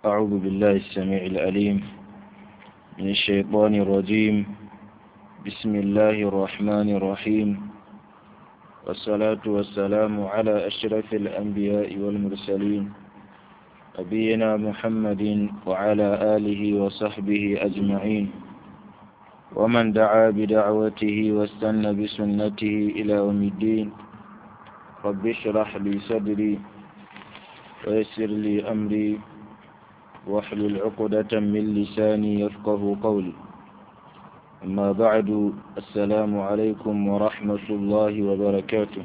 أعوذ بالله السميع العليم من الشيطان الرجيم بسم الله الرحمن الرحيم والصلاة والسلام على أشرف الأنبياء والمرسلين نبينا محمد وعلى آله وصحبه أجمعين ومن دعا بدعوته واستنى بسنته إلى يوم الدين رب اشرح لي صدري ويسر لي أمري واحلل عقدة من لساني يفقه قولي أما بعد السلام عليكم ورحمة الله وبركاته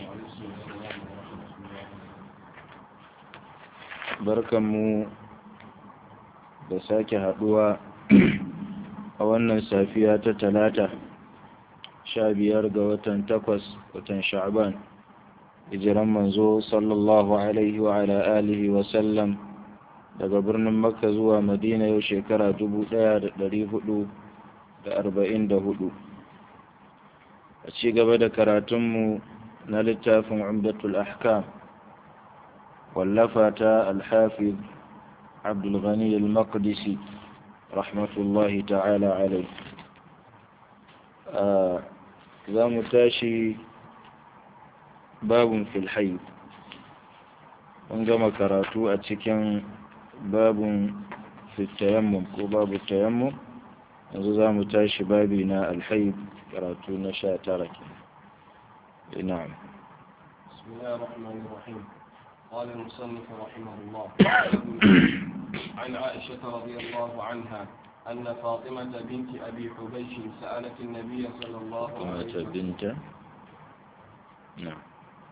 barkanmu da sake haɗuwa a wannan safiya ta talata sha biyar ga watan takwas watan sha'ban hijiran manzo sallallahu alaihi wa ala alihi wa sallam daga birnin makka zuwa madina yau shekara dubu ɗaya da ɗari hudu da arba'in da hudu a ci gaba da karatunmu na littafin umdatul ahkam wallafa ta alhafiz abdulghani al-maqdisi rahmatullahi ta'ala alai za mu tashi babun filhai mun gama karatu a cikin babun fitayammum ko babu tayammum yanzu za mu tashi babi na alhaib karatu na sha tara ke na'am بسم الله الرحمن الرحيم قال المصنف رحمه الله عن عائشة رضي الله عنها أن فاطمة بنت أبي حبيش سألت النبي صلى الله عليه فاطمة وسلم بنت نعم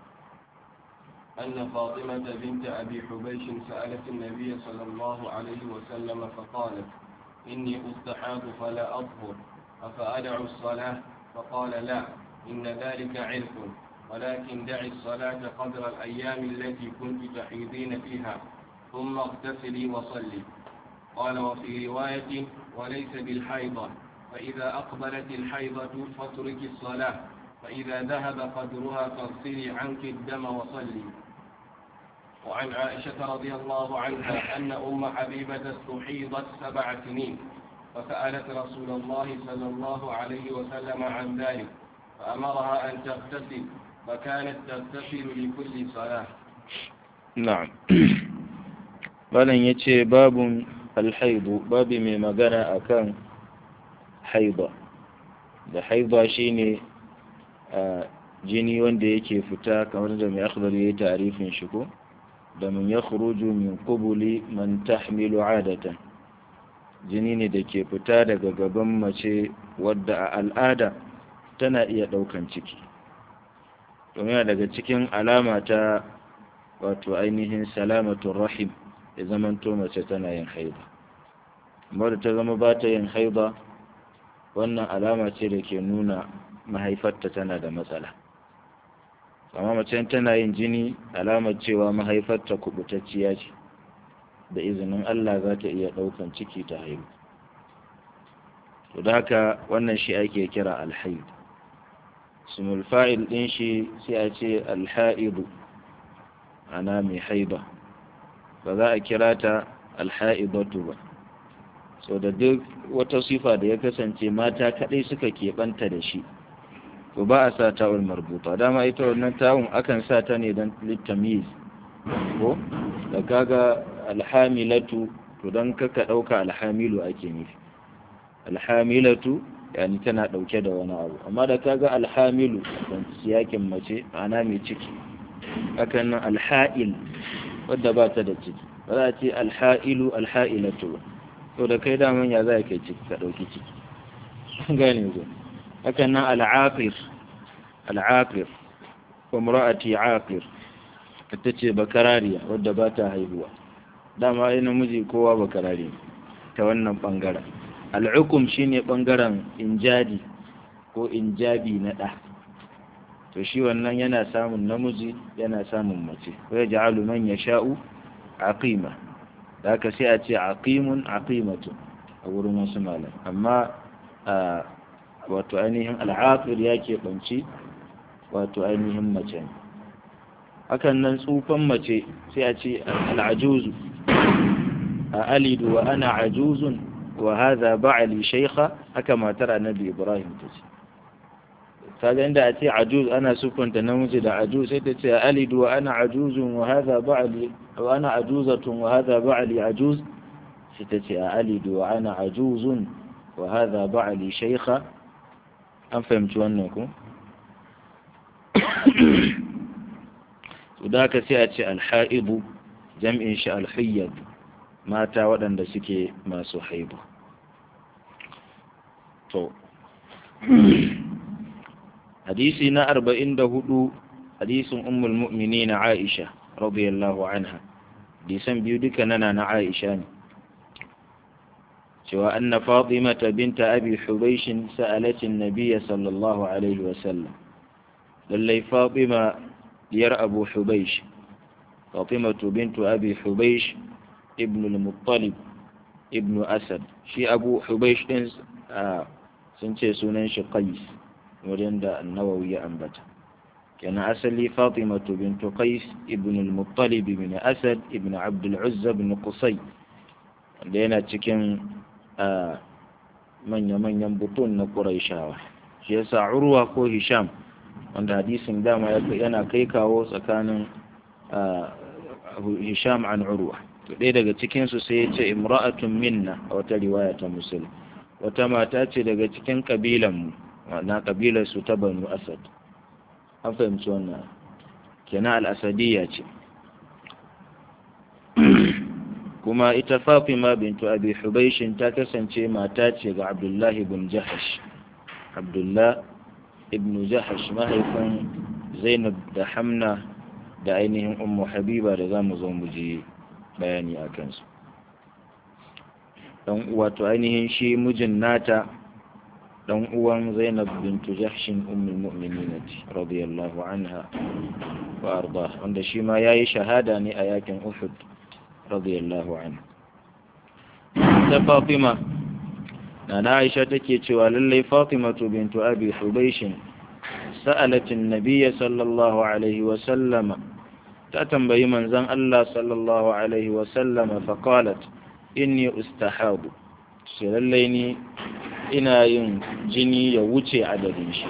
أن فاطمة بنت أبي حبيش سألت النبي صلى الله عليه وسلم فقالت إني أستحاض فلا أطهر أفأدع الصلاة فقال لا إن ذلك عرق ولكن دع الصلاة قدر الأيام التي كنت تحيضين فيها ثم اغتسلي وصلي قال وفي رواية وليس بالحيضة فإذا أقبلت الحيضة فاترك الصلاة فإذا ذهب قدرها فاغسلي عنك الدم وصلي وعن عائشة رضي الله عنها أن أم حبيبة استحيضت سبع سنين فسألت رسول الله صلى الله عليه وسلم عن ذلك فأمرها أن تغتسل فكانت تغتسل لكل صلاة na'am malam ya ce babun alhaibu babi mai magana akan haiba da haiba shine a jini wanda yake fita kamar da mai akhdar yayi tarifin shi ko da mun yakhruju min qubuli man tahmilu adatan jini ne da ke fita daga gaban mace wadda a al'ada tana iya daukan ciki domin yana daga cikin alama ta wato ainihin salamatun rahim ya zamanto mace tana yin haiba amma da ta zama ba ta yin haiba wannan alama ce da ke nuna mahaifarta tana da matsala amma mace tana yin jini alamar cewa mahaifarta kubutacciya ce da izinin Allah za ta iya ɗaukan ciki ta haihu to da haka wannan shi ake kira alhaid sumul fa'il ɗin shi sai a ce alha'idu ana mai haiba ba za a kira ta alha'ibatu ba so da duk wata sifa da ya kasance mata kadai suka keɓanta da shi to ba a sa ta'ul marbuta dama ita wannan ta'un akan sa ta ne don littamiz ko da kaga alhamilatu to don kaka ɗauka alhamilu ake nufi alhamilatu yani tana ɗauke da wani abu amma da kaga alhamilu don siyakin mace ma'ana mai ciki hakan nan alha'il wadda ba ta da ciki ba za a ce alha'ilu alha'ilatu ba to da kai daman ya za kai ciki ka ɗauki ciki gane ku hakan nan al'aqir al'aqir wa mura'ati aqir ita ce bakarariya wadda ba ta haihuwa dama ai namiji kowa bakarari ta wannan bangaren al'ukum shine bangaren injadi ko injabi na ɗa to shi wannan yana samun namiji yana samun mace wai ja'alu man yasha'u aqima da haka sai a ce aqimun aqimatu a wurin wasu malam amma wato ainihin al'aqir ya keɓanci wato ainihin mace ne hakan nan tsufan mace sai a ce al'ajuzu a alidu wa ana ajuzun wa hadha ba'li shaykha haka matar annabi ibrahim ta ce kaga inda a ce ajuz ana sufanta namiji da ajuz sai ta ce a alidu wa ana ajuzun wa hadha ba'li wa ana ajuzatun wa hadha ba'li ajuz sai ta ce a alidu wa ana ajuzun wa hadha ba'li shaykha an fahimci wannan ku da ka sai a ce alha'ibu jam'in shi alhiyyad mata waɗanda suke masu haibu to hadisi na arba'in da hudu hadisin ummul mu'mini na aisha radiyallahu anha hadisan biyu duka nana na aisha ne cewa anna fatimata binta abi hubaishin sa'alatin nabiyya sallallahu alaihi wasallam lallai fatima diyar abu hubaish fatimatu bintu abi hubaish ibn al-muttalib ibn asad shi abu hubaish din sun ce sunan shi qais wurin da annawawi ya ambata kenan asali fatimatu bintu qais ibn al-muttalib ibn asad ibn abd al-uzza ibn qusay wanda yana cikin manya-manyan butun na quraishawa shi yasa urwa ko hisham wanda hadisin dama yana kai kawo tsakanin hisham an urwa to ɗaya daga cikinsu sai ya ce imra'atun minna a wata riwaya ta musul wata mata ce daga cikin ƙabilanmu na ƙabilar su ta banu asad an fahimci wannan kenan al'asadiyya ce kuma ita fatima bintu abi hubaishin ta kasance mata ce ga abdullahi bin jahash abdullah ibn jahash mahaifin zainab da hamna da ainihin ummu habiba da za mu zo mu ji bayani a kansu dan wato ainihin shi mijin nata dan uwan zainab bintu jahshin ummul mu'minin radiyallahu anha wa arda wanda shi ma yayi shahada ne a yakin uhud radiyallahu anha ta fatima na aisha take cewa lallai fatimatu bintu abi hubaishin سألت النبي صلى الله عليه وسلم تتنبي من زن الله صلى الله عليه وسلم فقالت إني أستحاض سلليني إنا ين جني يوتي عددش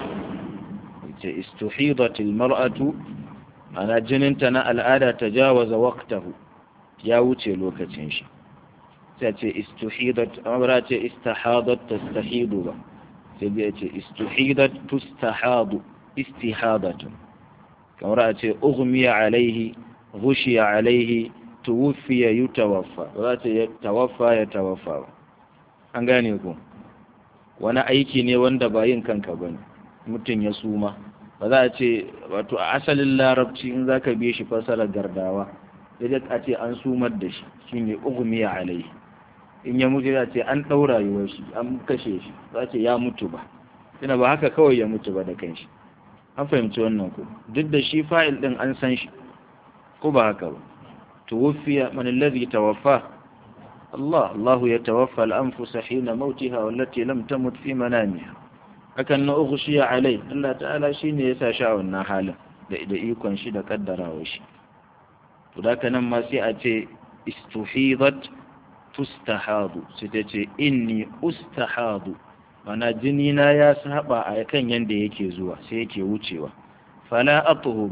استحيضت المرأة أنا جننتنا الآلة تجاوز وقته يا وتي لوكتنش تأتي استحيضت أمرات استحاضت تستحيض تأتي استحيضت تستحاض istihadatun kamar a ce ughmiya alaihi ghushiya alaihi tuwfiya yutawaffa ba za ta tawaffa ya tawaffa ba an gane ku wani aiki ne wanda ba yin kanka ba ne mutum ya suma ba za a ce wato a asalin larabci in za ka biye shi fasarar gardawa sai a ce an sumar da shi shine ughmiya alaihi in ya mutu ya ce an ɗaura rayuwar shi an kashe shi za ce ya mutu ba ina ba haka kawai ya mutu ba da kanshi an fahimci wannan ku duk da shi fa'il din an san shi ko ba haka ba tuwfiya man alladhi tawaffa Allah Allah ya tawaffa al-anfus hina mautiha wallati lam tamut fi manamiha hakan na ughshiya alai Allah ta'ala shine ya sa shi a wannan halin da da ikon shi da kaddarawa shi to da nan ma sai a ce istuhidat tustahadu sai ta ce inni ustahadu mana jini na ya saba a kan yanda yake zuwa sai yake wucewa fala atuhuru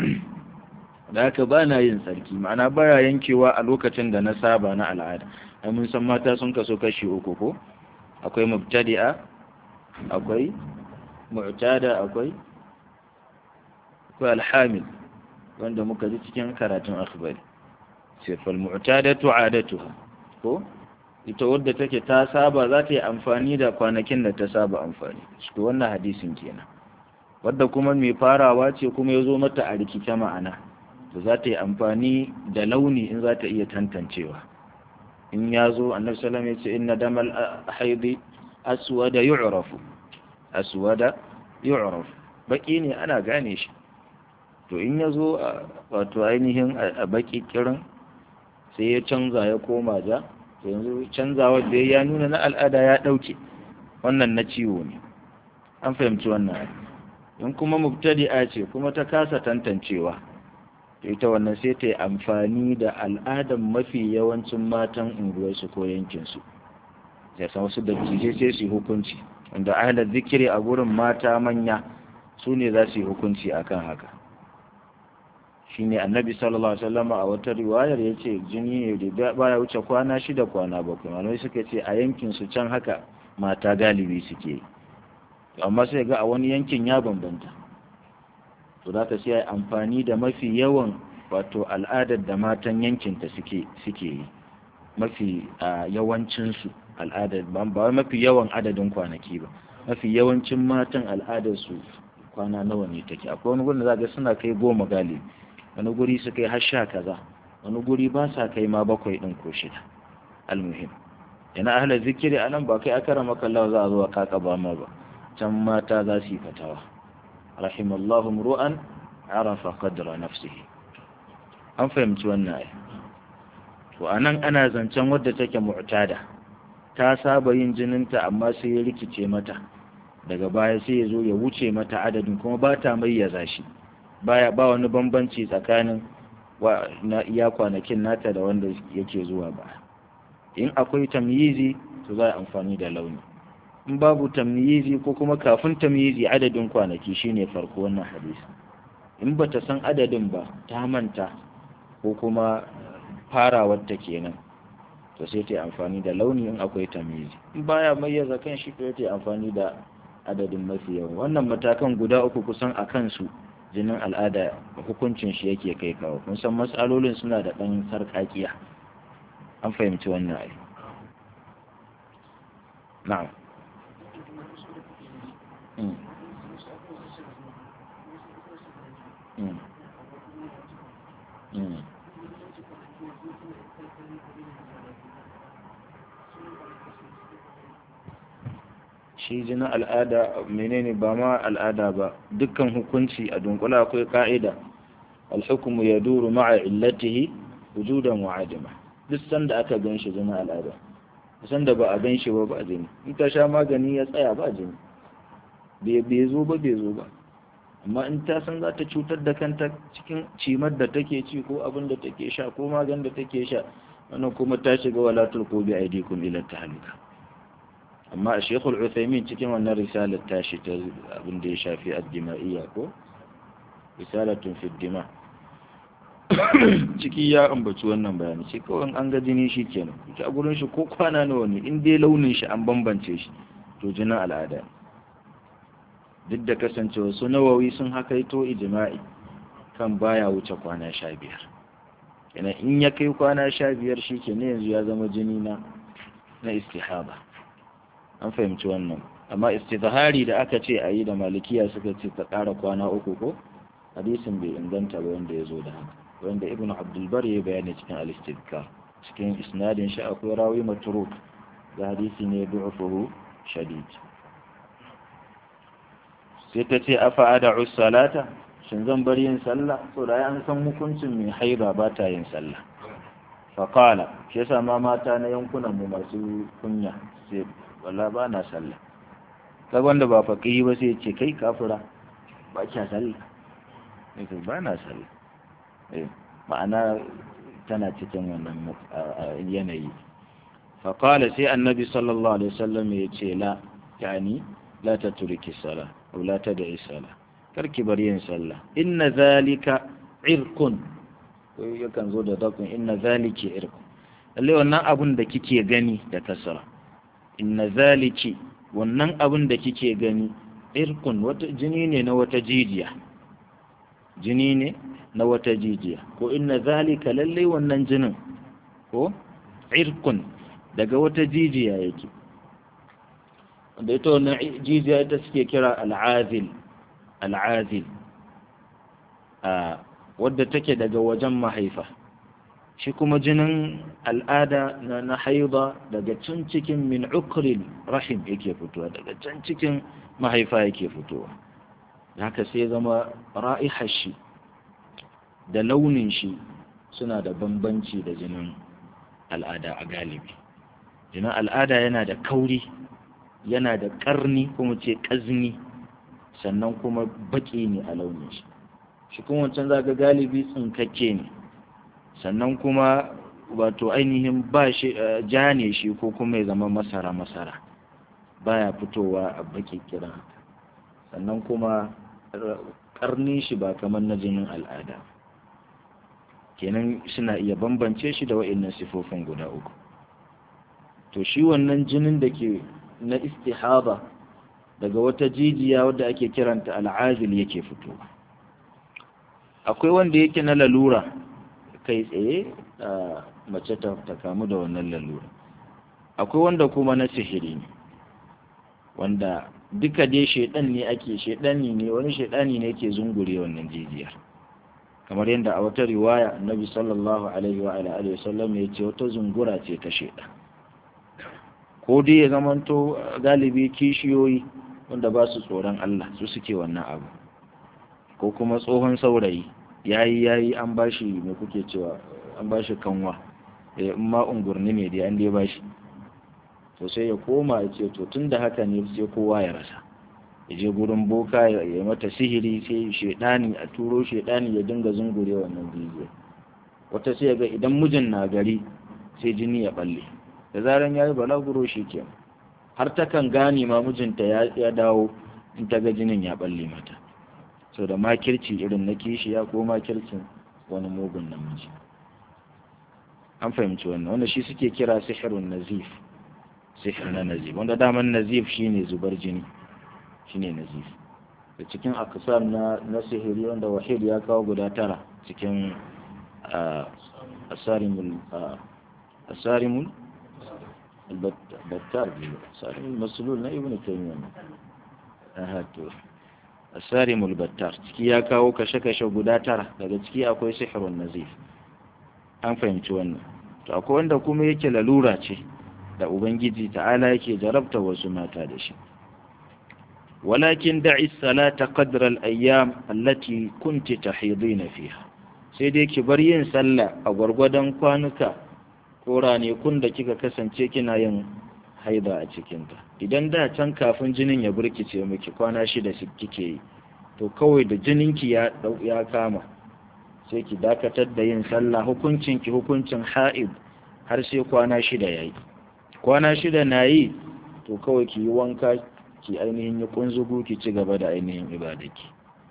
da haka ba na yin tsarki ma'ana baya yankewa a lokacin da na saba na al'ada ai mun san mata sun kaso kashi uku ko akwai mubtadi'a akwai mu'tada akwai akwai alhamil wanda muka ji cikin karatun akhbari sai fal mu'tadatu 'adatuha ko ita wadda take ta saba za ta yi amfani da kwanakin da ta saba amfani shi wannan hadisin kenan wadda kuma mai farawa ce kuma ya zo mata a rikice ma'ana da za ta yi amfani da launi in za ta iya tantancewa in ya zo annabi sallam ya ce inna damal haidi aswada yu'rafu aswada yu'rafu baki ne ana gane shi to in ya zo wato ainihin a baki kirin sai ya canza ya koma ja yanzu canzawa da ya nuna na al'ada ya ɗauke wannan na ciwo ne an fahimci wannan in kuma mubtadi'a ce kuma ta kasa tantancewa ita wannan sai ta yi amfani da al'adar mafi yawancin matan unguwarsu ko yankinsu ya san wasu dattijai sai su yi hukunci wanda ahalar zikiri a gurin mata manya su ne za su yi hukunci akan haka shi ne annabi sallallahu alaihi wasallam a wata riwayar ya ce jini ne da baya wuce kwana shida kwana bakwai malamai suka ce a yankin su can haka mata galibi suke yi amma sai ga a wani yankin ya bambanta to za ka sai amfani da mafi yawan wato al'adar da matan yankinta suke suke yi mafi yawancinsu al'adar ba wai mafi yawan adadin kwanaki ba mafi yawancin matan al'adar su kwana nawa ne take akwai wani gurin da za ga suna kai goma galibi wani guri su kai har sha kaza wani guri ba sa kai ma bakwai din ko shida almuhim yana ahla zikiri anan ba kai akara maka Allah za a zo kaka ba ma ba can mata za su yi fatawa rahimallahu ru'an arafa qadra nafsihi an fahimci wannan ai to anan ana zancen wadda take mu'tada ta saba yin jininta amma sai ya rikice mata daga baya sai ya zo ya wuce mata adadin kuma ba ta mayyaza shi baya ba wani bambanci tsakanin wa na iya kwanakin nata da wanda yake zuwa ba in akwai tamyizi to za a amfani da launi in babu tamyizi ko kuma kafin tamyizi adadin kwanaki shine farko wannan hadisi in bata san adadin ba ta manta ko kuma farawar ta kenan to sai ta amfani da launi in akwai tamyizi in baya mayyaza kan shi to ta amfani da adadin mafi yawa wannan matakan guda uku kusan a kansu jinin al'ada hukuncin shi yake kai kawo kun san matsalolin suna da ɗan sarƙaƙiya an fahimci wannan ai na'am shi jinin al'ada menene ba ma al'ada ba dukkan hukunci a dunkula akwai ka'ida alhukumu ya duru ma'a illatihi wujudan wa adama duk sanda aka gan shi jinin al'ada sanda ba a gan shi ba ba jini in ta sha magani ya tsaya ba jini bai zo ba bai zo ba amma in ta san za ta cutar da kanta cikin cimar da take ci ko abin da take sha ko magan da take sha wannan kuma ta shiga walatul ko bi aidikum ila tahlika amma a shekul uthaymin cikin wannan risalar tashi ta abin da ya shafi addima'iyya ko risalatun fi dima ciki ya ambaci wannan bayani shi kawai an ga jini shi kenan a gurin shi ko kwana nawa ne in dai launin shi an bambance shi to jinin al'ada duk da kasancewa su nawawi sun hakaito ijma'i kan baya wuce kwana sha biyar yana in ya kai kwana sha biyar shi ke ne yanzu ya zama jini na na istihaba an fahimci wannan amma istizhari da aka ce a yi da malikiya suka ce ta ƙara kwana uku ko hadisin bai inganta ba wanda ya zo da haka wanda ibn abdulbar ya bayani cikin al-istidkar cikin isnadin shi akwai rawi matruk da hadisi ne du'ufuhu shadid sai ta ce afa ada'u salata shin zan bar yin sallah so da an san hukuncin mai haiba ba ta yin sallah faqala shi yasa ma mata na yankunan mu masu kunya sai walla ba na sallah kaga wanda ba faqihi ba sai ce kai kafira ba kya sallah ne ba na sallah eh ma'ana tana cikin wannan yanayi faqala sai annabi sallallahu alaihi wasallam ya ce la yani la tatriki salah aw la tad'i salah karki bar yin sallah inna zalika irkun yakan zo da dakun inna zaliki irkun lalle wannan abun da kike gani da kasara inna zaliki wannan abun da kike gani irkun wata jini ne na wata jijiya jini ne na wata jijiya ko inna zalika lalle wannan jinin ko irkun daga wata jijiya yake da ita wannan jijiya ita suke kira al'azil al'azil wadda take daga wajen mahaifa shi kuma jinin al'ada na na haida daga can cikin min ukril rahim yake fitowa daga can cikin mahaifa yake fitowa haka sai zama ra'ihar shi da launin shi suna da bambanci da jinin al'ada a galibi jinin al'ada yana da kauri yana da ƙarni kuma ce ƙazni sannan kuma baƙi ne a launin shi shi kuma wancan za ga galibi tsinkakke ne sannan kuma wato ainihin ba shi ja ne shi ko kuma ya zama masara masara baya fitowa a baki kira sannan kuma karni shi ba kamar na jinin al'ada kenan suna iya bambance shi da wa'annan sifofin guda uku to shi wannan jinin da ke na istihaba daga wata jijiya wadda ake kiranta al'azil yake fitowa akwai wanda yake na lalura kai tsaye a mace ta kamu da wannan lalura akwai wanda kuma na sihiri ne wanda duka dai shaidan ne ake shaidani ne wani shaidani ne yake zungure wannan jijiyar kamar yadda a wata riwaya annabi sallallahu alaihi wa alihi wasallam ya ce wata zungura ce ta shaidan ko dai ya zamanto galibi kishiyoyi wanda ba su tsoron Allah su suke wannan abu ko kuma tsohon saurayi yayi yayi an bashi me kuke cewa an bashi kanwa eh in ma ungurni ne dai an dai bashi to sai ya koma ya ce to tunda haka ne sai kowa ya rasa ya je gurin boka ya yi mata sihiri sai shedani a turo shedani ya dinga zungure wannan jijiya wata sai ga idan mijin na gari sai jini ya balle da zaran yayi balaguro shi ke har ta kan gane ma mijinta ya dawo in ta ga jinin ya balle mata sau da makirci irin na kishiya ko makircin wani mugun namiji an fahimci wannan wanda shi suke kira sihirun nazif sihir na nazif wanda daman nazif shine zubar jini shine nazif da cikin akasar na na sihiri wanda wahid ya kawo guda tara cikin asarimul asarimul البتار صارم المسلول na ibn taymiyyah aha to asarim albattar ciki ya kawo kashe-kashe guda tara daga ciki akwai sihirun nazif an fahimci wannan to akwai wanda kuma yake lalura ce da ubangiji ta'ala yake jarabta wasu mata da shi walakin da'i salata qadra al-ayyam allati kunti tahidina fiha sai dai ki bar yin sallah a gwargwadon kwanuka ko ranakun da kika kasance kina yin haida a cikinta idan da can kafin jinin ya burkice miki kwana shida kike yi to kawai da jininki ya ya kama sai ki dakatar da yin sallah hukuncin ki hukuncin ha'id har sai kwana shida yayi kwana shida na yi to kawai ki yi wanka ki ainihin yi kunzugu ki ci gaba da ainihin ibadaki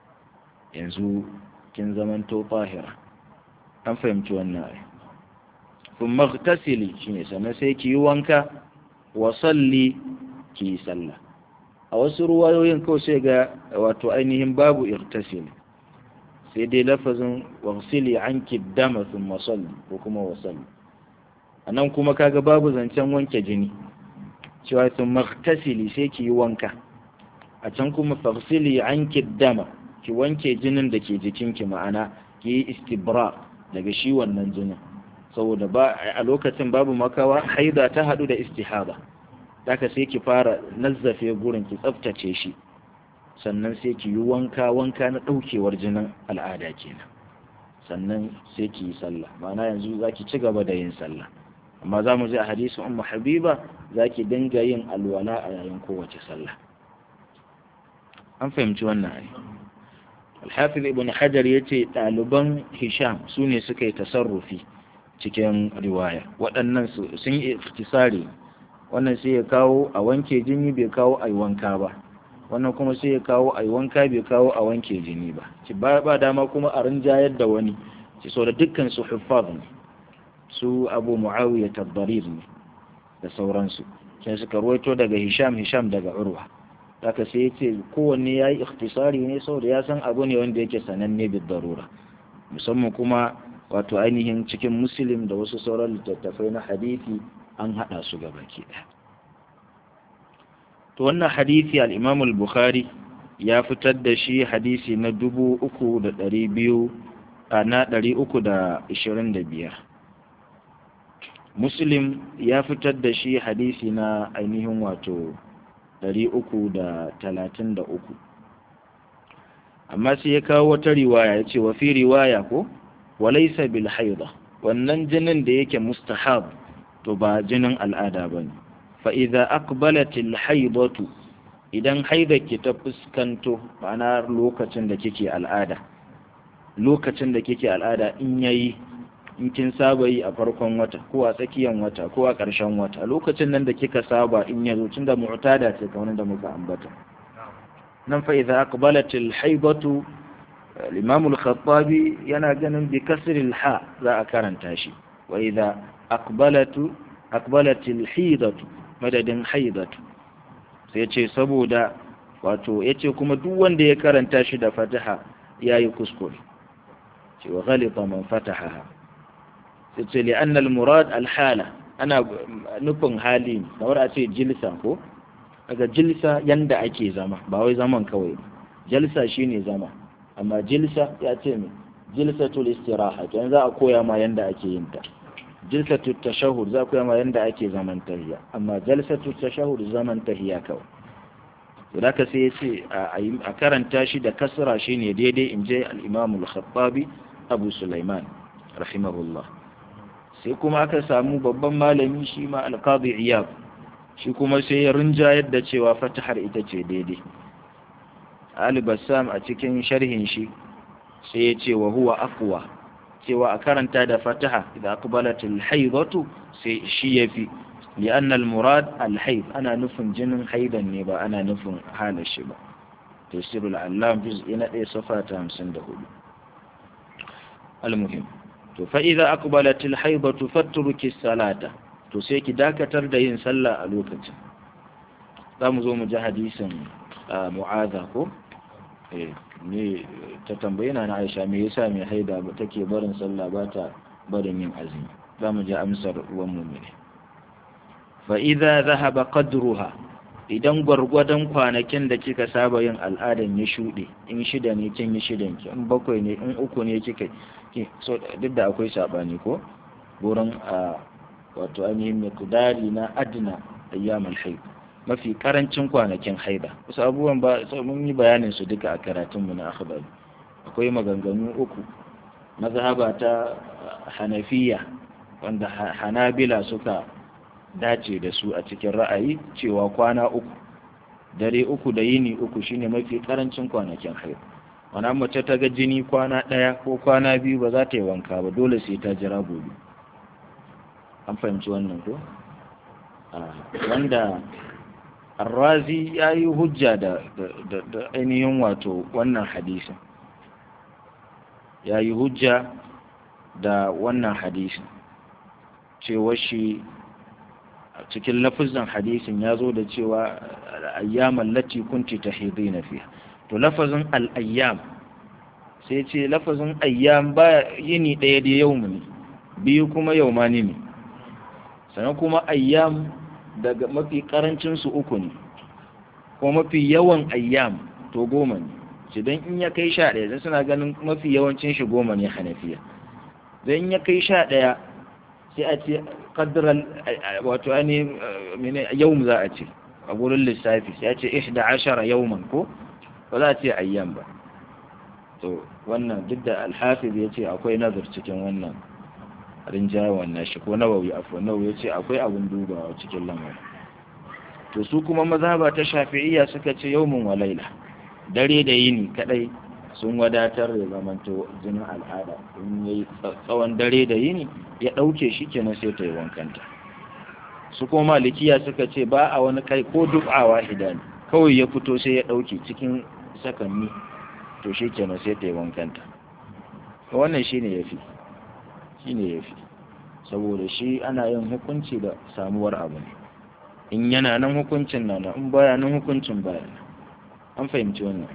yanzu kin zamanto fahira an fahimci wannan ai kun maghtasili shine sannan sai ki yi wanka wa salli ki yi sallah a wasu ruwayoyin kawai sai ga wato ainihin babu irtasili sai dai lafazin wasili anki dama thumma salli ko kuma wa salli anan kuma kaga babu zancen wanke jini cewa sun maghtasili sai ki yi wanka a can kuma faghsili anki dama ki wanke jinin da ke jikinki ma'ana ki yi istibra daga shi wannan jinin saboda ba a lokacin babu makawa haida ta hadu da istihaba daga sai ki fara nazzafe gurin ki tsaftace shi sannan sai ki yi wanka wanka na daukewar jinin al'ada kenan sannan sai ki yi sallah ma'ana yanzu zaki ci gaba da yin sallah amma za mu ji a hadisin ummu habiba zaki dinga yin alwala a yayin kowace sallah an fahimci wannan ai alhafiz ibn hajar yace ɗaliban hisham su ne suka yi tasarrufi cikin riwaya waɗannan sun yi iftisari wannan sai ya kawo a wanke jini bai kawo a wanka ba wannan kuma sai ya kawo a wanka bai kawo a wanke jini ba ci ba ba dama kuma a rinjayar da wani ci so da dukkan su huffaz ne su abu muawiya tabbarir ne da sauransu sai suka ruwaito daga hisham hisham daga urwa haka sai ya ce kowanne ya yi ikhtisari ne saboda ya san abu ne wanda yake sananne bid darura musamman kuma wato ainihin cikin muslim da wasu sauran littattafai na hadithi an haɗa su gaba ke ɗaya to wannan hadithi al-imam al-bukhari ya fitar da shi hadisi na dubu uku da ɗari biyu na ɗari uku da ishirin da biyar muslim ya fitar da shi hadisi na ainihin wato ɗari uku da talatin da uku amma sai ya kawo wata riwaya ya ce wa fi riwaya ko walaisa bil haida wannan jinin da yake mustahab to ba jinin al'ada ba ne fa idza aqbalat al haidatu idan haida ki ta fuskanto ma'ana lokacin da kike al'ada lokacin da kike al'ada in yayi in kin saba yi a farkon wata ko a tsakiyan wata ko a ƙarshen wata lokacin nan da kika saba in yazo tunda mu'tada ce kamar da muka ambata nan fa idza aqbalat al-haidatu al-imam al-khattabi yana ganin bi kasri al-ha za a karanta shi wa idza aqbalatu aqbalat al-haidatu madadin haidatu sai ce saboda wato yace kuma duk wanda ya karanta shi da fataha yayi kuskure ce wa ghalita man fatahaha sai ce li anna al-murad al-hala ana nufin hali ne kamar a ce jilsa ko daga jilsa yanda ake zama ba wai zaman kawai jalsa shine zama amma jilsa ya ce me jilsatul istiraha kenan za a koya ma yanda ake yin ta jilsatul tashahhud za a koya ma yanda ake zaman tahiyya amma jalsatul tashahhud zaman tahiyya kawai to da sai ya ce a karanta shi da kasra shine daidai in je al-imam al-khattabi abu sulaiman rahimahullah sai kuma aka samu babban malami shi ma al-qadi iyab shi kuma sai ya rinjayar da cewa fatahar ita ce daidai Ali Bassam a cikin sharhin shi sai ya ce wa huwa aqwa cewa a karanta da fataha idan aqbalat al-haydatu sai shi yafi li'anna al-murad al-hayd ana nufin jinin haidan ne ba ana nufin halar shi ba tafsirul allam juz'i na 1 safa ta 54 al-muhim to fa idza aqbalat al-haydatu fatruki as-salata to sai ki dakatar da yin sallah a lokacin za mu zo mu ji hadisin mu'aza ko ne ta tambayi na aisha me yasa mai haida ba take barin sallah ba ta barin yin azumi za mu ji amsar uwan mu ne fa idza dhahaba qadruha idan gwargwadon kwanakin da kika saba yin al'adan ya shuɗe in shida ne kin yi shidan ki in bakwai ne in uku ne kika so duk da akwai sabani ko gurin a wato ainihin miqdari na adna ayyamul haid mafi karancin kwanakin haida wasu abubuwan ba mun yi bayanin su duka a karatun mu na akhbari akwai maganganu uku mazhaba ta hanafiya wanda hanabila suka dace da su a cikin ra'ayi cewa kwana uku dare uku da yini uku shine mafi karancin kwanakin haida wannan mace ta ga jini kwana ɗaya ko kwana biyu ba za ta yi wanka ba dole sai ta jira gobe an fahimci wannan ko wanda arrazi ya yi hujja da ainihin wato wannan hadisin ya yi hujja da wannan hadisin cewa shi cikin lafizan hadisin ya zo da cewa ayyaman lati kunti ta na fiya to lafazin al'ayyam sai ce lafazin ayyam ba yini ɗaya da yau ne biyu kuma yau ma ne sannan kuma ayyam daga mafi karancin su uku ne kuma mafi yawan ayyam to goma ne shi don in ya kai sha ɗaya zai suna ganin mafi yawancin shi goma ne hanafiya don in ya kai sha ɗaya sai a ce kaddarar wato ne yau za a ce a gurin lissafi sai a ce ihda ashara yauman ko ba za a ce ayyam ba to wannan duk da alhafiz ya ce akwai nazar cikin wannan rinjayen nashi ko nawawi afwa nawawi ya ce akwai abin dubawa cikin lamarin to su kuma mazhaba ta shafi'iyya suka ce yawmun wa laila dare da yini kadai sun wadatar da zamanto jinin al'ada in yayi tsawon dare da yini ya dauke shi kenan sai ta yi wankanta su kuma malikiya suka ce ba a wani kai ko dub'awa idan kawai ya fito sai ya dauke cikin sakanni to shi kenan sai ta yi wankanta wannan shine yafi shi ne ya fi saboda shi ana yin hukunci da samuwar abu ne in yana nan hukuncin na nan in baya nan hukuncin baya nan an fahimci wannan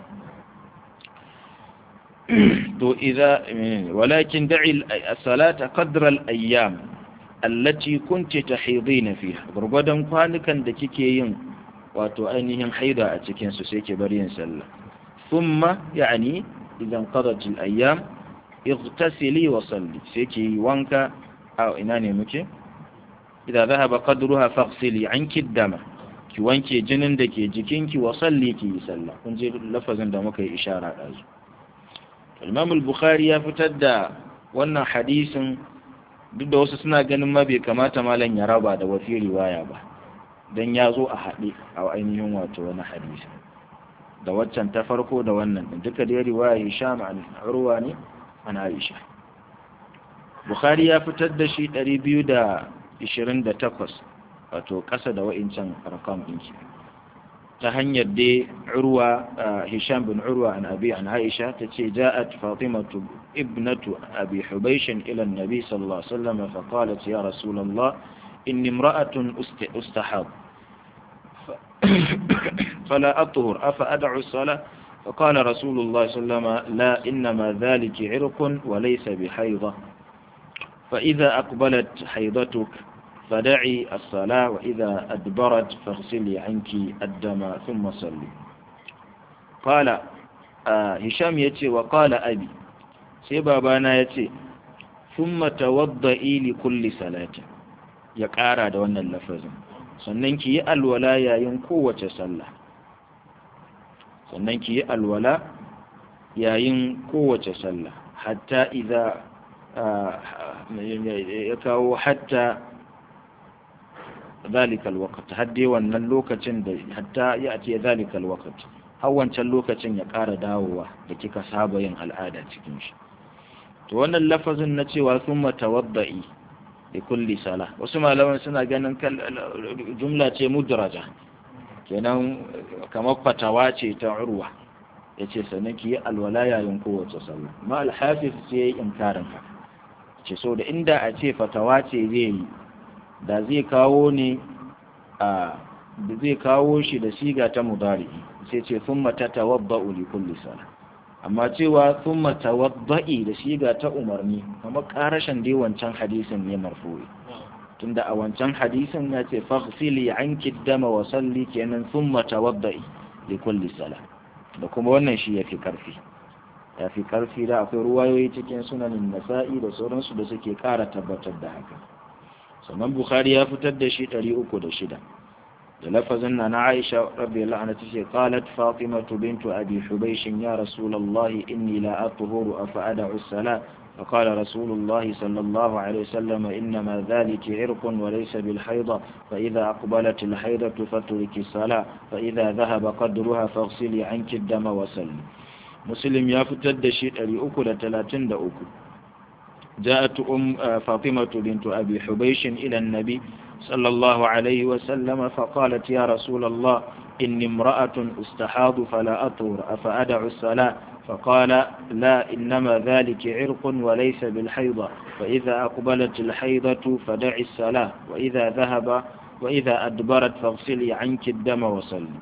to idza walakin da'i as-salata qadra al-ayyam allati kunti tahidina fiha gurgudan kwanukan da kike yin wato ainihin haida a cikin su sai ke bari yin sallah thumma yani idan qadat al-ayyam اغتسلي وصلي سيكي وانكا أو إناني مكي إذا ذهب قدرها فاغسلي عنك الدم ki wanke jinin da ke jikinki wa salli ki yi sallah kun je lafazin da muka yi ishara da su Imam al-Bukhari ya fitar da wannan hadisin duk da wasu suna ganin ma bai kamata malam ya raba da wafi riwaya ba dan ya zo a haɗe a ainihin wato wani hadisi da waccan ta farko da wannan duka dai riwaya Hisham al-Urwa ne an aisha bukhari ya fitar da shi 228 wato ƙasa da wa'incan rakam ɗinki ta hanyar dai urwa hisham bin urwa an abi an aisha ta ce ja'at fatimatu ibnatu abi hubaishin ila annabi sallallahu alaihi wasallam fa qalat ya rasulullah inni imra'atun ustahab فلا أطهر أفأدع الصلاة فقال رسول الله صلى الله عليه وسلم لا إنما ذلك عرق وليس بحيضة فإذا أقبلت حيضتك فدعي الصلاة وإذا أدبرت فاغسلي عنك الدم ثم صلي قال آه هشام يتي وقال أبي سيبابانا يتي ثم توضئي لكل صلاة يقارى دون اللفظ sannan ki yi alwala yayin kowace sallah sannan ki yi alwala yayin kowace sallah hatta idza ya kawo hatta ذلك الوقت hadde wannan lokacin da hatta ya ce ذلك الوقت har wancan lokacin ya ƙara dawowa da kika saba yin al'ada cikin shi to wannan lafazin na cewa thumma tawadda'i li kulli sala wasu malaman suna ganin jumla ce mudraja kenan kamar fatawa ce ta urwa yace sannan ki yi alwala yayin kowace sallah ma al-hafiz sai ya yi inkarin haka ce so da inda a ce fatawa ce zai yi da zai kawo ne a da zai kawo shi da siga ta mudari sai ce thumma tatawadda'u li kulli salah amma cewa thumma tawadda'i da siga ta umarni kamar karashin dai wancan hadisin ne marfu'i tunda a wancan hadisin ya ce faghsili anki dama wa salli kenan thumma tawadda'i li kulli salah da kuma wannan shi yafi karfi ya fi ƙarfi da akwai ruwayoyi cikin sunanin nasa'i da sauransu da suke ƙara tabbatar da haka sannan bukhari ya fitar da shi 306 da lafazin na na aisha radiyallahu anha tace qalat fatimatu bintu abi hubaysh ya rasulullah inni la athuru afa ad'u as-salat فقال رسول الله صلى الله عليه وسلم إنما ذلك عرق وليس بالحيضة فإذا أقبلت الحيضة فترك الصلاة فإذا ذهب قدرها فاغسلي عنك الدم وسلي مسلم يفتد شيء لأكل تلاتين دأكل جاءت أم فاطمة بنت أبي حبيش إلى النبي صلى الله عليه وسلم فقالت يا رسول الله إني امرأة استحاض فلا أطهر أفأدع الصلاة فقال لا إنما ذلك عرق وليس بالحيضة فإذا أقبلت الحيضة فدع الصلاة وإذا ذهب وإذا أدبرت فاغسلي عنك الدم وصلي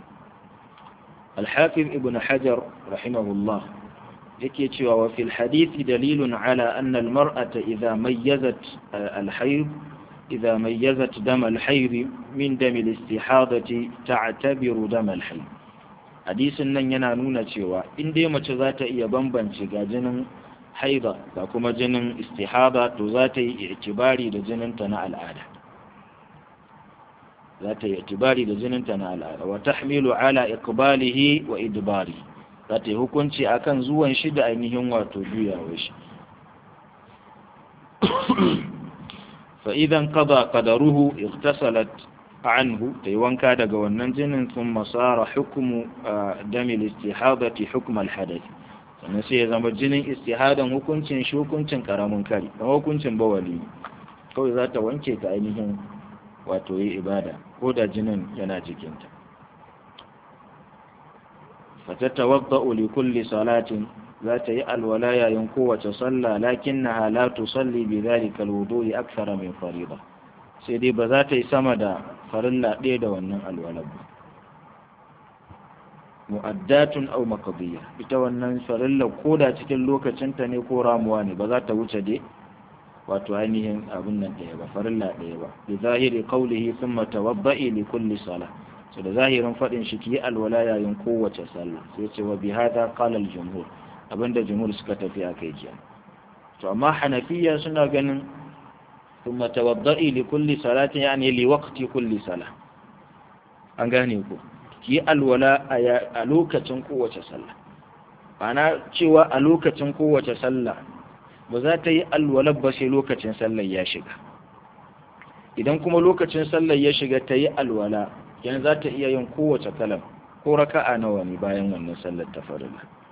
الحافظ ابن حجر رحمه الله yake cewa wa fil hadithi dalilun ala anna al mar'ata idha mayyazat al hayd idha mayyazat dam al hayd min dam al istihadati ta'tabiru dam al hayd hadisin nan yana nuna cewa in dai mace za ta iya bambance ga jinin haida da kuma jinin istihada to za ta yi itibari da jininta na al'ada za ta yi itibari da jininta na al'ada wa tahmilu ala iqbalihi wa idbari za ta yi hukunci akan zuwan shi da ainihin wato juyawar shi fa idan qada qadaruhu ightasalat anhu ta yi wanka daga wannan jinin sun masara hukumu damil istihadati hukm al-hadath sannan sai ya zama jinin istihadan hukuncin shi hukuncin karamin kari kamar hukuncin bawali kawai za ta wanke ta ainihin wato yi ibada ko da jinin yana jikinta fatatawadda'u li kulli salatin za ta yi alwala yayin kowace sallah lakinnaha la tusalli bi dhalika alwudu'i akthara min fariida sai dai ba za ta yi sama da farilla ɗaya da wannan alwala ba mu'addatun aw maqdiya ita wannan farilla ko da cikin lokacinta ne ko ramuwa ne ba za ta wuce dai wato ainihin abin nan ɗaya ba farilla ɗaya ba bi zahiri qawlihi thumma tawadda'i li kulli salah so da zahirin faɗin shi ki alwala yayin kowace sallah sai ce wa bi hada qala al jumhur abinda jumhur suka tafi akai jiya to amma hanafiya suna ganin thumma tawadda'i li kulli salatin yani li waqti kulli salah an gane ku ki alwala a lokacin kowace sallah ana cewa a lokacin kowace sallah ba za ta yi alwalar ba sai lokacin sallar ya shiga idan kuma lokacin sallar ya shiga ta yi alwala yan za ta iya yin kowace kalam ko raka'a nawa ne bayan wannan sallar ta farilla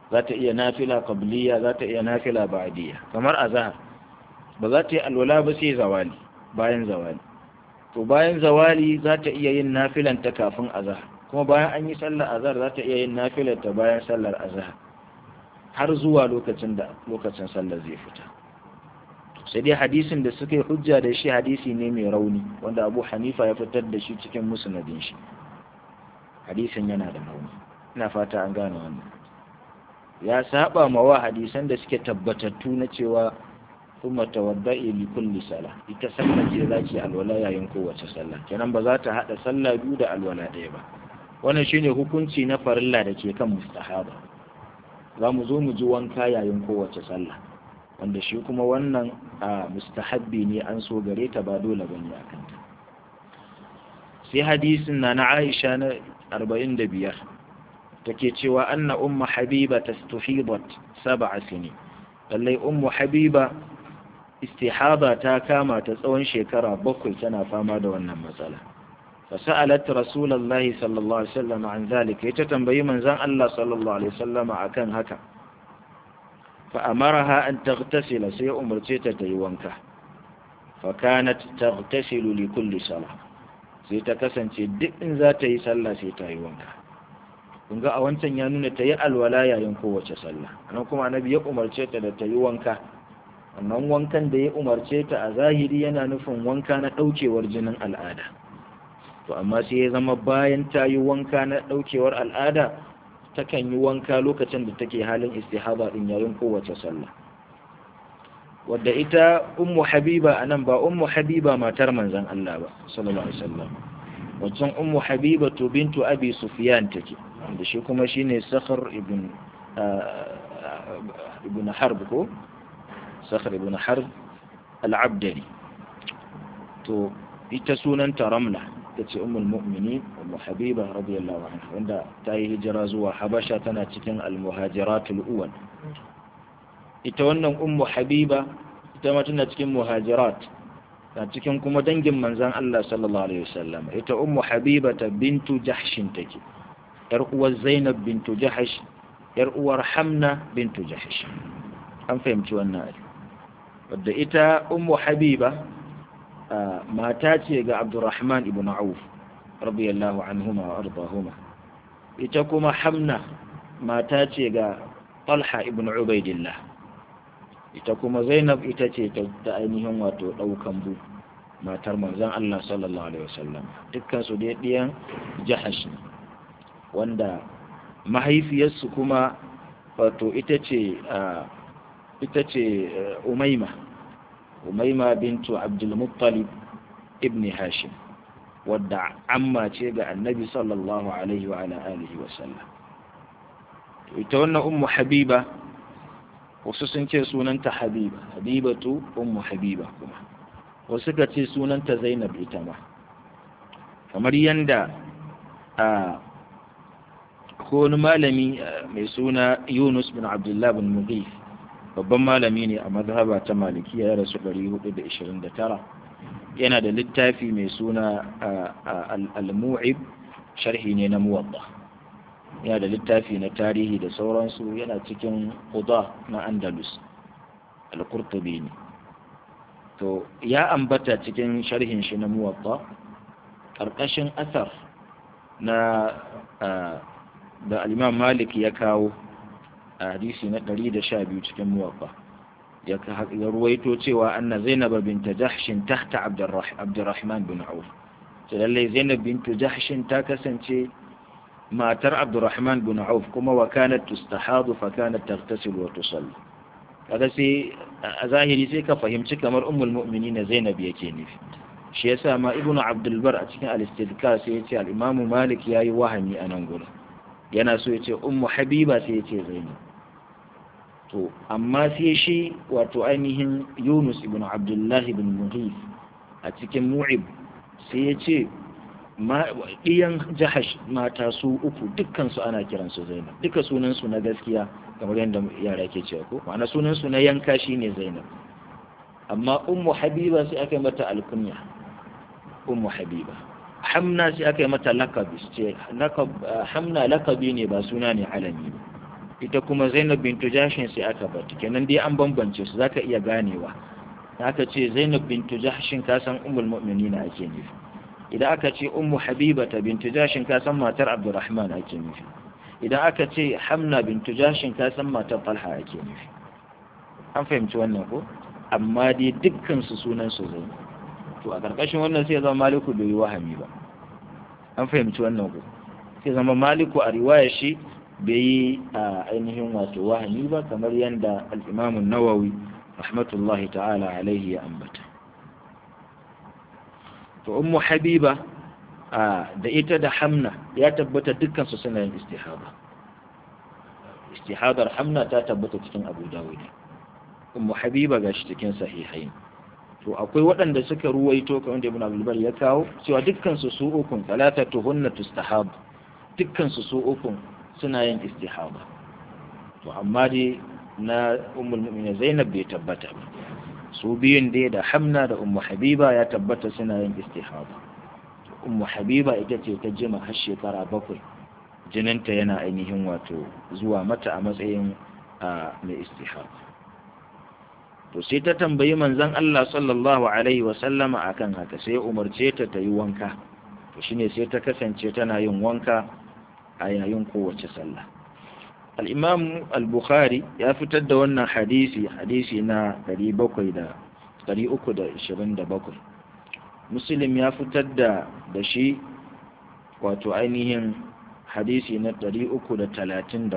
za ta iya nafila qabliya za ta iya nafila ba'diya kamar azhar ba za ta yi alwala ba sai zawali bayan zawali to bayan zawali za ta iya yin nafilan ta kafin azhar kuma bayan an yi sallar azhar za ta iya yin nafilar ta bayan sallar azhar har zuwa lokacin da lokacin sallar zai fita sai dai hadisin da suka yi hujja da shi hadisi ne mai rauni wanda abu hanifa ya fitar da shi cikin musnadin shi hadisin yana da rauni ina fata an gane wannan ya saba ma wa hadisan da suke tabbatattu na cewa kuma tawadda'i li kulli sala ita sallah ce zaki alwala yayin kowace sallah kenan ba za ta hada sallah biyu da alwala ɗaya ba wannan shine hukunci na farilla da ke kan mustahaba za mu zo mu ji wanka yayin kowace sallah wanda shi kuma wannan a mustahabbi ne an so gare ta ba dole bane a kanta sai hadisin na na Aisha na 45 take cewa anna ummu habiba tastuhidat sab'a sinin lallai ummu habiba istihaba ta kama ta tsawon shekara bakwai tana fama da wannan matsala fasa'alat rasulullahi sallallahu alaihi wasallam an zalika ita tambayi manzon Allah sallallahu alaihi wasallam akan haka fa amaraha an taghtasila sai umarce ta ta yi wanka fa kanat taghtasilu li kulli salah sai ta kasance duk in za ta yi sallah sai ta yi wanka kun ga a wancan ya nuna ta yi alwala yayin kowace sallah anan kuma annabi ya umarce ta da ta yi wanka wannan wankan da ya umarce ta a zahiri yana nufin wanka na ɗaukewar jinin al'ada to amma sai ya zama bayan ta yi wanka na ɗaukewar al'ada takan yi wanka lokacin da take halin istihaba din yayin kowace sallah wadda ita ummu habiba anan ba ummu habiba matar manzon Allah ba sallallahu alaihi wasallam wancan ummu habiba to bintu abi sufyan take da shi kuma shine sakhr ibn ibn harb ko sakhr ibn harb al-abdali to ita sunanta ramla tace ummul mu'minin ummu habiba radiyallahu anha wanda ta yi hijira zuwa habasha tana cikin al-muhajiratul uwal ita wannan ummu habiba ita ma tana cikin muhajirat ta cikin kuma dangin manzan Allah sallallahu alaihi wasallam ita ummu habiba ta bintu jahshin take yar uwar zainab bintu jahsh yar uwar hamna bintu jahsh an fahimci wannan wadda ita ummu habiba mata ce ga abdurrahman ibn auf radiyallahu anhuma wa ardahuma ita kuma hamna mata ce ga talha ibn ubaidillah ita kuma zainab ita ce ta ainihin wato ɗaukan bu matar manzan Allah sallallahu alaihi wasallam dukkan su dai ɗiyan jahash ne wanda mahaifiyarsu kuma wato ita ce ita ce umaima umaima bintu abdul muttalib ibn hashim wadda amma ce ga annabi sallallahu alaihi wa ala alihi wasallam ita wannan ummu habiba wasu sun ce sunanta habiba habibatu ummu habiba kuma wasu ka ce sunanta zainab ita ma kamar yanda a ko wani malami mai suna yunus bin abdullah bin mughif babban malami ne a mazhaba ta malikiya ya rasu 429 yana da littafi mai suna al-mu'ib sharhi ne na muwadda yana da littafi na tarihi da sauransu yana cikin kuda na andalus al-qurtubi ne to ya ambata cikin sharhin shi na muwatta ƙarƙashin asar na da al-imam malik ya kawo a hadisi na 112 cikin muwatta ya ruwaito cewa anna zainab bint jahshin tahta abdurrahman bin auf lallai zainab bint jahshin ta kasance matar abdurrahman bin auf kuma wa kanat tustahadu fa kanat taghtasil wa tusalli kaga sai a zahiri sai ka fahimci kamar ummul mu'minin zainab yake nufi shi yasa ma ibnu abdul bar a cikin al-istidkar sai yace al-imam malik yayi wahami a nan gurin yana so yace ummu habiba sai yace zainab to amma sai shi wato ainihin yunus ibnu abdullah ibn mughith a cikin mu'ib sai yace ɗiyan jahash mata su uku dukkansu ana kiransu zainab duka sunansu na gaskiya kamar yadda yara ke cewa ko ma'ana sunansu na yanka shi ne zainab amma ummu habiba sai aka yi mata alkunya ummu habiba hamna sai aka yi mata lakabi ce hamna lakabi ne ba suna ne alami ba ita kuma zainab bintu jashin sai aka bata kenan dai an bambance su zaka iya ganewa aka ce zainab bintu jashin ka san ummul mu'minina ake nufi idan aka ce ummu habibata bintu jashin ka san matar abdurrahman ake nufi idan aka ce hamna bintu jashin ka san matar talha ake nufi an fahimci wannan ko amma dai dukkan su sunan su zai to a karkashin wannan sai zama maliku bai yi wahami ba an fahimci wannan ko sai zama maliku a riwayar shi bai yi a ainihin wato wahami ba kamar yadda al-imam nawawi rahmatullahi ta'ala alaihi ya ambata to ummu habiba da ita da hamna ya tabbata dukkan su suna yin istihada istihadar hamna ta tabbata cikin abu dawud ummu habiba gashi cikin sahihain to akwai waɗanda suka ruwaito kamar da ibn abdul ya kawo cewa dukkan su su ukun talatatu hunna tustahab dukkan su su ukun suna yin istihada to amma dai na ummul mu'minin zainab bai tabbata ba su biyun dai da hamna da ummu habiba ya tabbata suna yin istihada ummu habiba ita ce ta jima har shekara bakwai jininta yana ainihin wato zuwa mata a matsayin mai istihada to sai ta tambayi manzon Allah sallallahu alaihi wa sallama akan haka sai ya umarce ta ta yi wanka to shine sai ta kasance tana yin wanka a yayin kowace sallah al-imam al-bukhari ya fitar da wannan hadisi hadisi na 327 muslim ya fitar da da shi wato ainihin hadisi na 334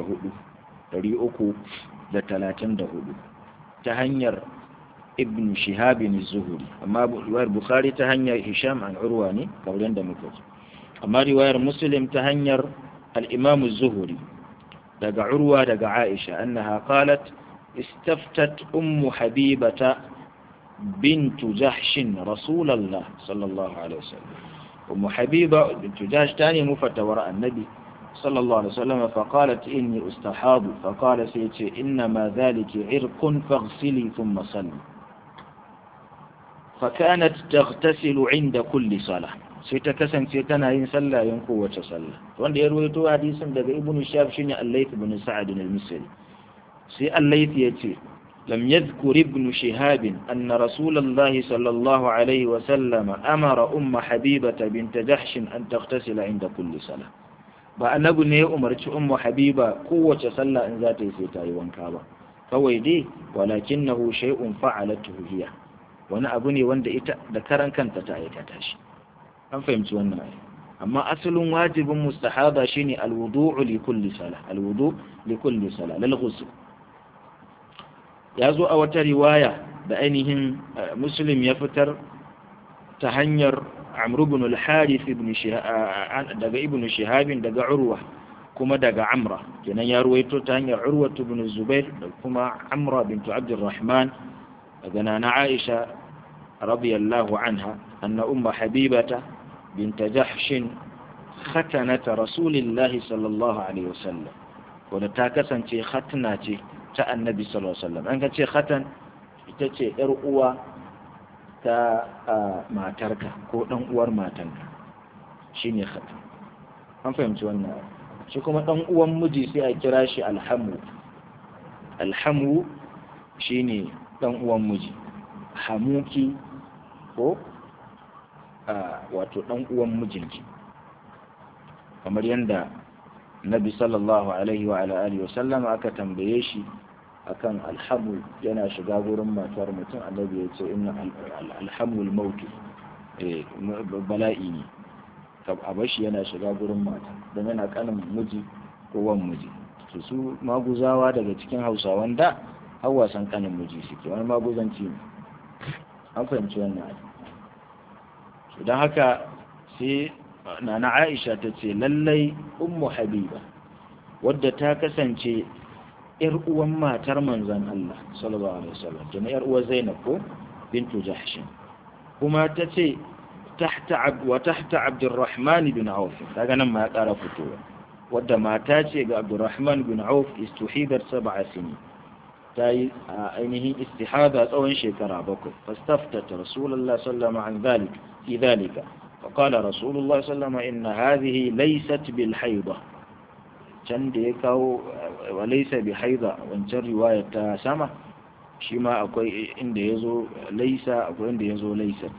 334 ta hanyar ibn shihabin zuhuri amma riwayar bukhari ta hanyar hisham an urwa ne kamar da muka ji amma riwayar muslim ta hanyar al-imam zuhuri daga urwa daga aisha annaha qalat istaftat ummu habibata bintu jahshin rasulullah sallallahu alaihi wasallam ummu habiba bintu jahsh tani mufatawar annabi صلى الله عليه وسلم فقالت إني أستحاض فقال سيتي إنما ذلك عرق فاغسلي ثم صلي فكانت تغتسل عند كل صلاة سيتكسن سيتنا إن صلى ينكو وتصلى وان يرويتو حديثا دقى ابن الشاب شنع الليث بن سعد المصري سي الليث يتي لم يذكر ابن شهاب أن رسول الله صلى الله عليه وسلم أمر أم حبيبة بنت جحش أن تغتسل عند كل صلاة ba annabi ne ya umarci ummu habiba kowace sallah in za ta yi sai ta yi wanka ba kawai dai walakinnahu shay'un fa'alatuhu hiya wani abu ne wanda ita da karan kanta ta aikata shi an fahimci wannan ai amma asalin wajibin mustahaba shine alwudu'u li kulli salah alwudu li kulli salah lil ghusl ya zo a wata riwaya da ainihin muslim ya fitar ta hanyar amr ibn al-harith ibn daga ibn shihab daga urwa kuma daga amra kenan ya ruwaito ta hanyar urwa ibn zubair da kuma amra bint abdurrahman daga nana aisha radiyallahu anha anna umma habibata bint jahsh khatanat rasulillahi sallallahu alaihi wasallam wanda ta kasance khatna ce ta annabi sallallahu alaihi wasallam an ka ce khatan ita ce yar uwa ta matarka ko ɗan uwar matanka shi ne khatan an fahimci wannan shi kuma ɗan uwan miji sai a kira shi alhamu alhamu shi ne ɗan uwan miji hamuki ko wato ɗan uwan mijinki kamar yadda nabi sallallahu alaihi wa alihi wasallam aka tambaye shi akan alhamu yana shiga gurin matar mutum annabi ya ce inna alhamul mautu bala'i ne a bashi yana shiga gurin mata don yana kanin miji ko wan miji su su maguzawa daga cikin hausawan da har wasan kanin miji suke wani maguzanci ne an fahimci wannan don haka sai nana aisha ta ce lallai ummu habiba wadda ta kasance ‘yar uwan matar manzan Allah, sallallahu Alaihi wasallam, tuna ‘yar uwar Zainab ko bintu Jahshin. Kuma ta ce, wa tahta Abdurrahman bin Auf, daga nan ma ya ƙara fitowa, wadda mata ce ga Abdurrahman bin Auf istuhidar saba sini. Ta yi a ainihin istihada tsawon shekara bakwai, fastaftata Rasulullah sallama an zalik, fi zalika. فقال رسول الله صلى الله عليه وسلم إن هذه ليست بالحيضة can da ya kawo wa laysa bi haida wancan riwayar ta sama shi ma akwai inda yazo laysa akwai inda yazo laysat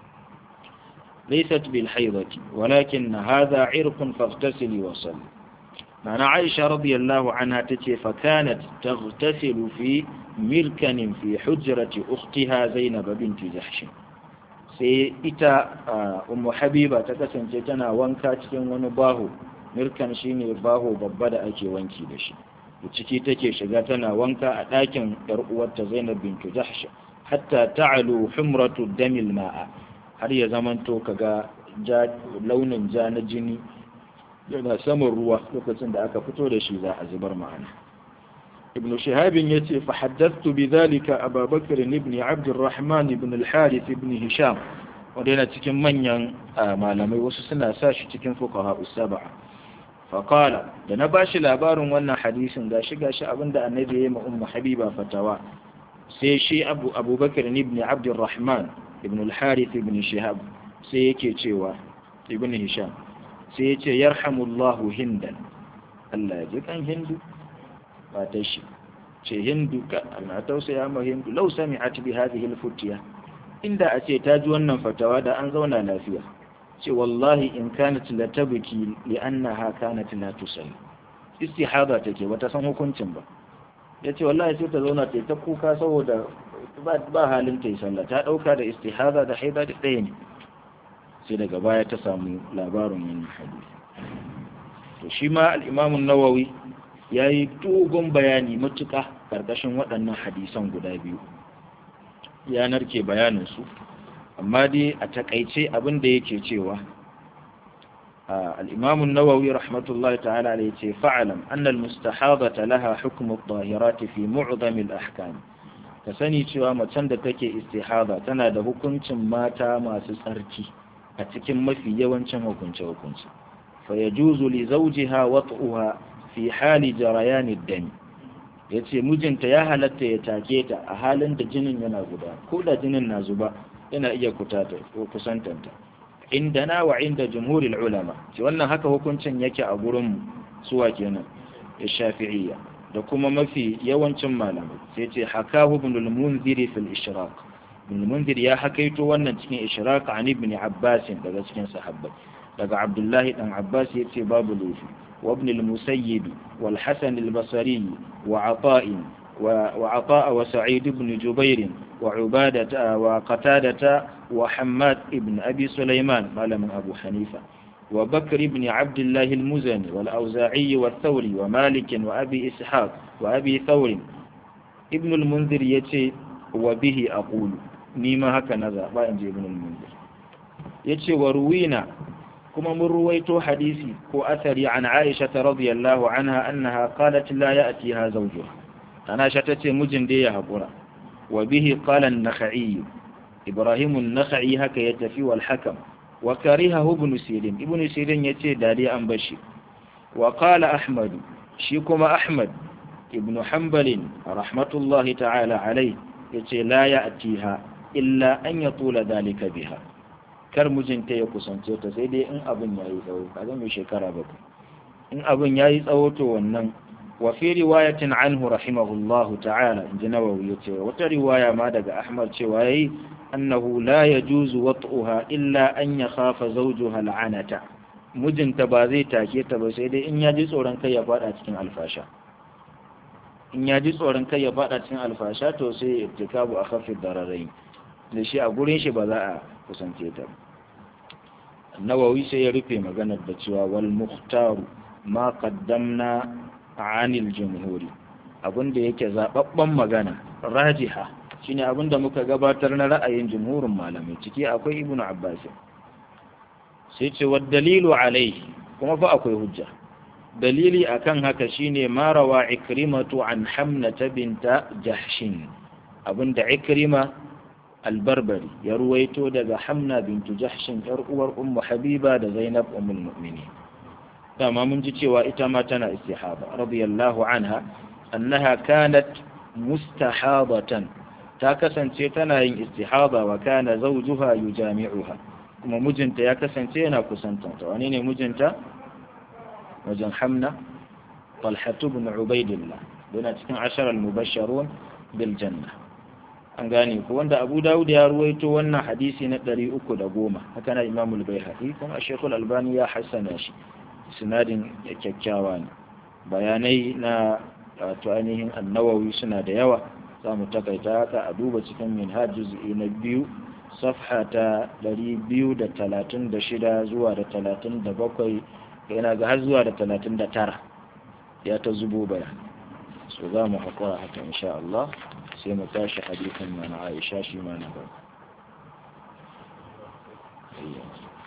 laysat bil haidati walakin hadha irqun faghtasili wa salli معنى عائشة رضي الله عنها تتي فكانت تغتسل في مركن في حجرة أختها زينب بنت جحش sai ita ummu habiba ta kasance tana wanka cikin wani baho mirkan shine baho babba da ake wanki da shi ciki take shiga tana wanka a ɗakin yar uwarta zainab bintu jahsh hatta ta'alu humratu damil ma'a har ya zamanto kaga ja launin ja na jini yana saman ruwa lokacin da aka fito da shi za a zubar ma'ana ibn shahabin ya ce fahaddastu bi zalika ababakar ibn abdurrahman ibn al-harith ibn hisham wanda yana cikin manyan malamai wasu suna sa shi cikin fuqaha usaba faqala da na bashi labarin wannan hadisin gashi gashi abinda annabi ya yi ma ummu habiba fatawa sai shi abu abubakar ibn abdurrahman ibn al-harith ibn shihab sai yake cewa ibn hisham sai ya ce yarhamullahu hindan Allah ya ji kan hindu ba ta shi ce hindu ka Allah tausaya ma hindu lau sami'at bi hadhihi al-futiya inda a ce ta ji wannan fatawa da an zauna lafiya ce wallahi in kanat la tabki li annaha kanat la tusalli istihada take bata san hukuncin ba yace wallahi sai ta zauna ta ta kuka saboda ba halin ta yi sallah ta dauka da istihada da haida da ɗaya ne sai daga baya ta samu labarin wannan hadisi to shi ma al-Imam nawawi yayi dogon bayani matuƙa karkashin waɗannan hadisan guda biyu ya narke bayanin su amma dai a takaice abin da yake cewa al-Imam nawawi rahmatullahi ta'ala alayhi ce fa'alam anna al-mustahadata laha hukmu at-tahirat fi mu'zam al-ahkam ka sani cewa macen da take istihada tana da hukuncin mata masu tsarki a cikin mafi yawancin hukunce-hukunce fa ya juzu li zawjiha wat'uha fi hali jarayani dami yace mijinta ya halatta ya take ta a halin da jinin yana guda ko da jinin na zuba yana iya kutata ko kusantanta indana wa inda jumhuril ulama ce wannan haka hukuncin yake a gurin mu suwa kenan ya shafi'iyya da kuma mafi yawancin malamai sai ce hakahu ibn al-munziri fil ishraq ibn munzir ya hakaito wannan cikin ishraq an ibn abbas daga cikin sahabbai daga abdullahi dan abbas yace babu lufi wa ibn al-musayyib wal hasan al-basri wa ata'i wa ata'a wa sa'id ibn jubair wa ubadah wa qatadah wa hammad ibn abi sulaiman malamin abu hanifa وبكر بن عبد الله المزني والأوزاعي والثوري ومالك وأبي إسحاق وأبي ثور ابن المنذر يتي وبه أقول نيما هكذا با إنجي ابن المنذر يتي وروينا كما من رويت حديثي كو أثري عن عائشة رضي الله عنها أنها قالت لا يأتيها زوجها أنا شتتي مجن دي هبورا وبه قال النخعي إبراهيم النخعي هكا يتفي والحكم وكرهه ابن سيرين ابن سيرين يتي داري أن بشي وقال أحمد شيكما أحمد ابن حنبل رحمة الله تعالى عليه يتي لا يأتيها إلا أن يطول ذلك بها kar mijinta ya kusance ta sai dai in abin ya yi tsawo ka zama shekara bakwai in abin ya yi tsawo to wannan wa fi riwayatin anhu rahimahullahu ta'ala in ji nawawi ya ce wata riwaya ma daga ahmad cewa yayi annahu la yajuzu wat'uha illa an yakhafa zawjuha al'anata mijinta ba zai take ta ba sai dai in ya ji tsoron kai ya fada cikin alfasha in ya ji tsoron kai ya fada cikin alfasha to sai irtikabu akhaffi dararai da shi a gurin shi ba za a kusance ta nawawi sai ya rufe maganar da cewa wal muhtaru ma qaddamna anil jumhuri abinda yake zababban magana rajiha shine abinda muka gabatar na ra'ayin jumhurin malamai ciki akwai ibnu abbas sai ce wa dalilu alaihi kuma fa akwai hujja dalili akan haka shine ma rawa ikrimatu an hamnata binta jahshin abinda ikrima albarbari ya ruwaito daga hamna bintu jahshin yar uwar ummu habiba da zainab ummul mu'minin dama mun ji cewa ita ma tana istihaba radiyallahu anha annaha kanat mustahadatan ta kasance tana yin istihaba wa kana zawjuha yujami'uha kuma mijinta ya kasance yana kusanta ta wani ne mijinta wajen hamna طلحة بن عبيد الله دون cikin عشر المبشرون بالجنة an gane ko wanda Abu Dawud ya ruwaito wannan hadisi na 310 haka na Imam al-Baihaqi kuma Sheikh al-Albani ya hassana shi sinadin kyakkyawa ne bayanai na wato ainihin annawawi suna da yawa za mu takaita haka a duba cikin minhaj juz'i na biyu safha ta 236 zuwa da 37 yana ga har zuwa da 39 ya ta zubo baya so za mu haƙura haka insha Allah sai mu tashi hadisin mana Aisha shi ma na gaba